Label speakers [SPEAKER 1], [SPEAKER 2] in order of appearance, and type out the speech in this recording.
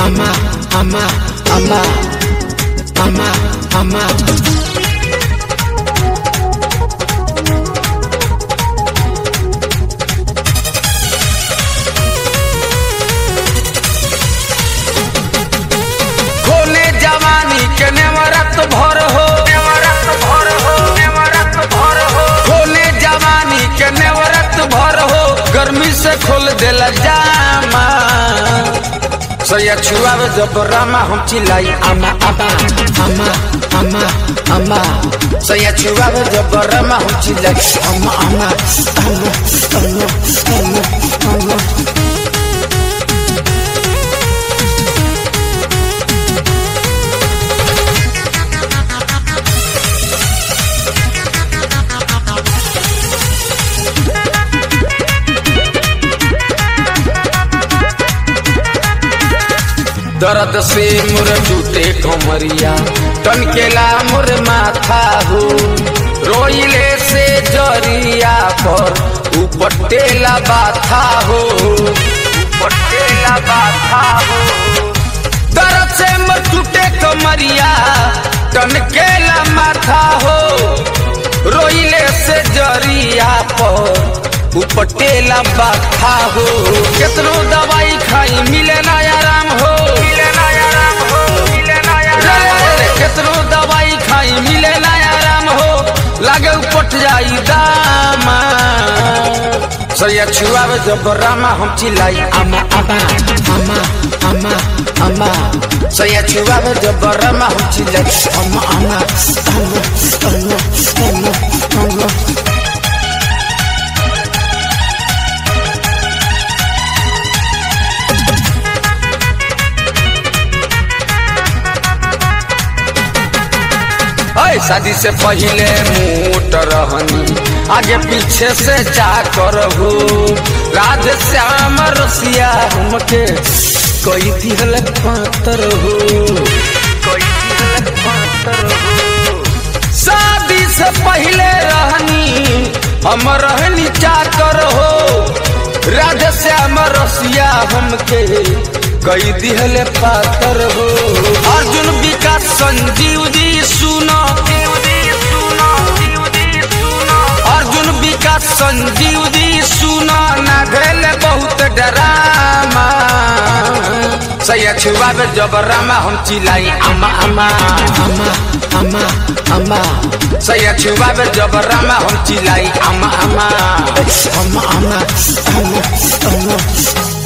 [SPEAKER 1] ama, ama, ama, ama, ama.
[SPEAKER 2] खोले जवानी के नेवरत भर हो नेवरत भर हो नेवरत भर हो खोले जवानी के नेवरत भर हो गर्मी से खोल देला जामा सैया छुआवे जब रामा हम चिल्लाई आमा आमा
[SPEAKER 1] ama, ama, ama,
[SPEAKER 2] सैया छुआवे जब रामा हम चिल्लाई
[SPEAKER 1] ama, ama, ama, ama, ama, ama.
[SPEAKER 2] दर्द से मुर टूटे कमरिया टनकेला मुर माथा हो रोइले से जरिया पर ऊपर टेला बाथा हो ऊपर टेला बाथा हो दर्द से मुर टूटे कमरिया टनकेला माथा हो रोइले से जरिया पर उपटेला बाथा हो केतनो दवाई खाई मिले ना आराम हो मिले ना आराम हो मिले ना आराम केतनो दवाई खाई मिले ना आराम हो लागे उपट जाई दामा सैया छुआवे जब रामा हम चिल्लाई आमा आमा
[SPEAKER 1] ama, ama, ama,
[SPEAKER 2] सैया छुआवे जब रामा हम चिल्लाई
[SPEAKER 1] ama, ama, ama, ama, ama, ama.
[SPEAKER 2] ऐ शादी से पहले मोट रहनी आगे पीछे से जा कर हो राधे श्याम रसिया हमके कोई दिहल पातर हो कोई दिहल पातर हो शादी से पहले रहनी हम रहनी चाकर हो राधे श्याम रसिया हमके कई दिहले पातर हो अर्जुन विकास संजीव जी सुनो अर्जुन विकास संजीव जी सुनो ना भेल बहुत डरामा सैया छुआवे जब रामा हम चिल्लाई अमा अमा
[SPEAKER 1] ama, ama, ama,
[SPEAKER 2] सैया छुआवे जब रामा हम चिल्लाई अमा अमा
[SPEAKER 1] ama, ama, ama, ama.